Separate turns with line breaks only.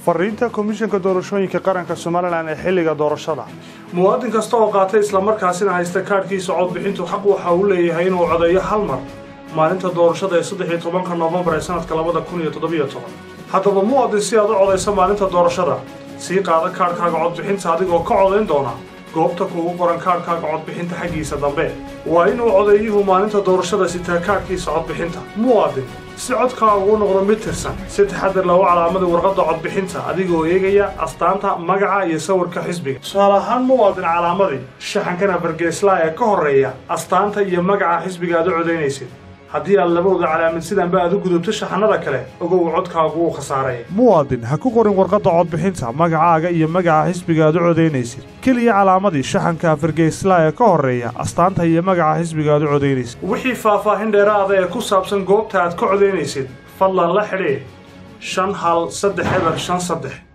fariinta komishanka doorashooyinka qaranka somalilan ee xilliga doorashada
muwaadin kasta oo qaatay islamarkaasina haysta kaadhkiisa codbixintu xaq waxa uu leeyahay inuu codeeyo hal mar maalinta doorashada ee saddex iyo tobanka noofembar ee sanadka labada kun iyo toddobiyo toban haddaba muwaadin si aad u codaysa maalinta doorashada sii qaada kaadhkaaga codbixinta adigoo ka codayn doona goobta kuugu qoran kaadhkaaga codbixinta xaggiisa dambe waa inuu codeeyuhu maalinta doorashada sitaa kaadhkiisa codbixinta muwaadin si codkaaga uu noqdo mid tirsan si taxadir lagu calaamada warqadda codbixinta adigoo eegaya astaanta magaca iyo sawirka xisbiga tusaale ahaan muwaadin calaamadii shaxankana fargeeslaa ee ka horreeya astaanta iyo magaca xisbiga aad u codaynaysid haddii aad labadooda calaamid sidanba aad u gudubto shaxanada kale ogow codkaagu wuu khasaaray
muwaadin ha ku qorin warqadda codbixinta magacaaga iyo magaca xisbiga aad u codaynaysid keliya calaamadii shaxanka fargeeslaa ee ka horreeya astaanta iyo magaca xisbiga aad u codaynaysid
wixii faahfaahin dheeraada ee ku saabsan goobta aad ka codaynaysid fadlan la xidhiidh shan hal saddex eber shan saddex